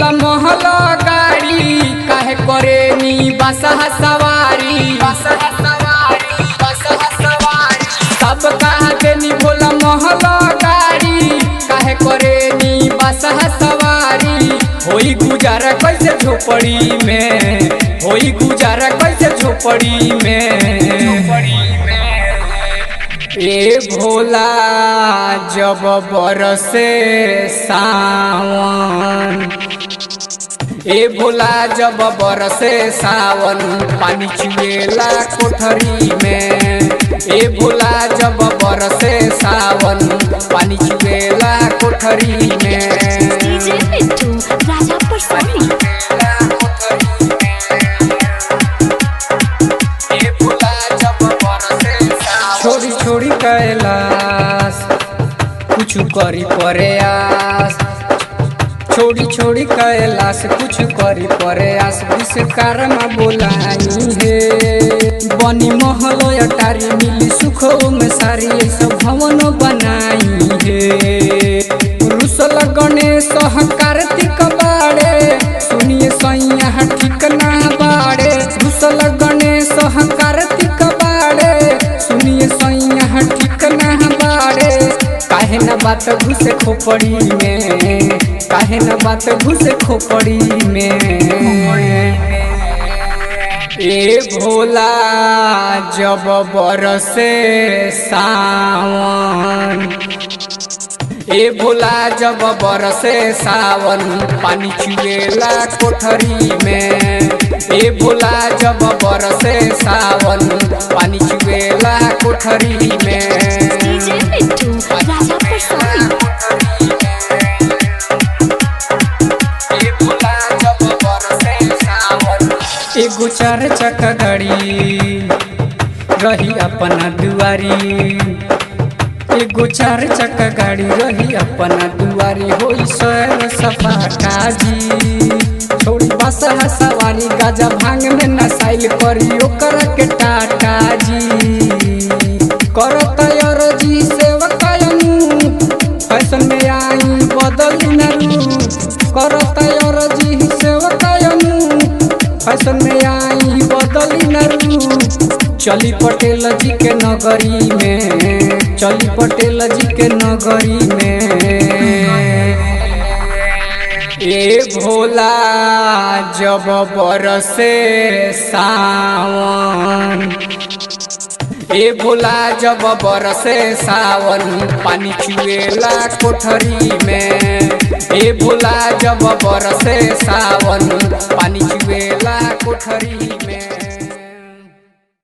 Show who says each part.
Speaker 1: भोला महला गाड़ी काहे करे नी बसहा सवारी बसहा सवारी बसहा सवारी सब कहा देनी भोला महला गाड़ी काहे करे नी बसहा सवारी होई गुजारा कैसे झोपड़ी में होई गुजारा कैसे झोपड़ी में झोपड़ी में ए भोला जब बरसे सावन ए भोला जब बरसे सावन पानी चुएला कोठरी में ए भोला जब बरसे सावन पानी चुएला कोठरी में
Speaker 2: डीजे मिट्टू राजा परसोनी
Speaker 1: छोड़ी छोड़ी कैलाश कुछ करी प्रयास छोड़ी छोड़ी कैलाश कुछ करी प्रयास विश्वकर्मा बोलाई है बनी महल अटारी मिली सुख में सारी सब भवन बनाई है रुसल गणेश कार्तिक बाड़े सुनिए सैया ठीक ना बाड़े रुसल गणेश कार्तिक बाड़े सुनिए सैया ठीक ना बाड़े काहे न बात घुसे खोपड़ी में काहे न बात घुसे खोपड़ी में ए भोला जब बरसे सावन ए भोला जब बरसे सावन पानी चुएला कोठरी में ए भोला जब बरसे सावन पानी चुएला कोठरी में
Speaker 2: डीजे मिट्टू राजा परसोनी
Speaker 1: एगो चार चक्का गाड़ी रही अपना दुआरी एगो चार चक्का गाड़ी रही अपना दुआरी होई सैर सपाटा जी छोड़ी बसहा सवारी गाजा भांग में नसाइल करी ओकर के टाटा जी करत जी सेवकायनु फैशन में आई बदल न रूप करत जी सेवकायनु फैशन में आई बदल न रूप चली पटेल जी के नगरी में चली पटेल जी के नगरी में ए भोला जब बरसे सावन ए भोला जब बरसे सावन पानी चुएला कोठरी में ए भोला जब बरसे सावन पानी चुएला कोठरी में